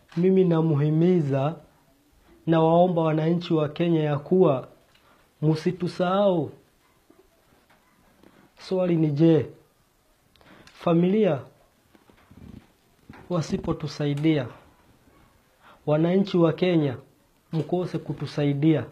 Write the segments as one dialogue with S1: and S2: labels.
S1: mimi namuhimiza na waomba wananchi wa Kenya ya kuwa msitusahau. Swali ni je, familia wasipotusaidia, wananchi wa Kenya mkose kutusaidia,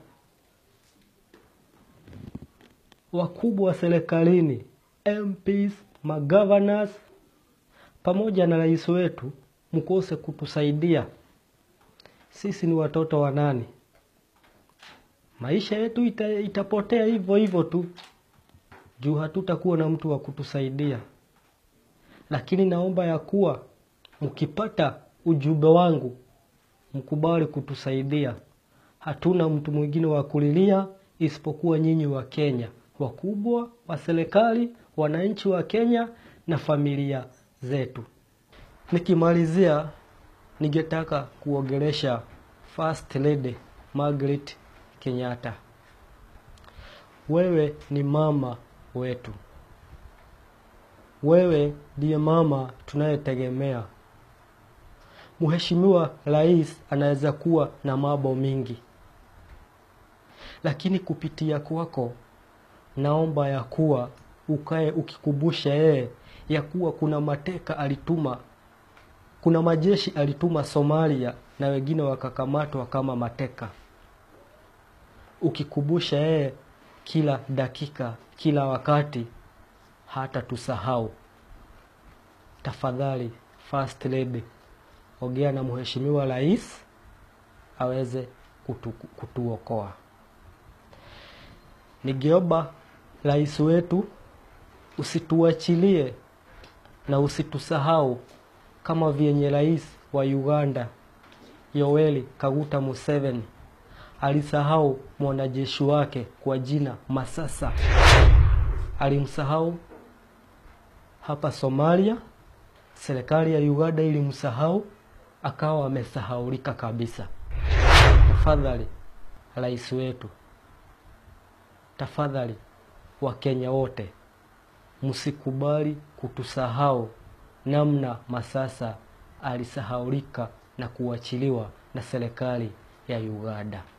S1: wakubwa wa serikalini, MPs, magovernors pamoja na rais wetu mkose kutusaidia, sisi ni watoto wa nani? Maisha yetu ita, itapotea hivyo hivyo tu juu hatutakuwa na mtu wa kutusaidia. Lakini naomba ya kuwa mkipata ujumbe wangu mkubali kutusaidia. Hatuna mtu mwingine wa kulilia isipokuwa nyinyi wa Kenya, wakubwa wa serikali, wananchi wa Kenya na familia zetu. Nikimalizia, ningetaka kuongelesha First Lady Margaret Kenyatta. Wewe ni mama wetu, wewe ndiye mama tunayetegemea. Mheshimiwa Rais anaweza kuwa na mambo mingi, lakini kupitia kwako naomba ya kuwa ukae ukikumbusha yeye ya kuwa kuna mateka alituma, kuna majeshi alituma Somalia na wengine wakakamatwa kama mateka, ukikumbusha yeye kila dakika, kila wakati, hata tusahau. Tafadhali First Lady, ongea na mheshimiwa rais aweze kutu, kutuokoa. Ningeomba rais wetu usituachilie na usitusahau kama vyenye rais wa Uganda Yoweri Kaguta Museveni alisahau mwanajeshi wake kwa jina Masasa, alimsahau hapa Somalia. Serikali ya Uganda ilimsahau akawa amesahaulika kabisa. Tafadhali rais wetu, tafadhali Wakenya wote msikubali kutusahau namna Masasa alisahaulika na kuachiliwa na serikali ya Uganda.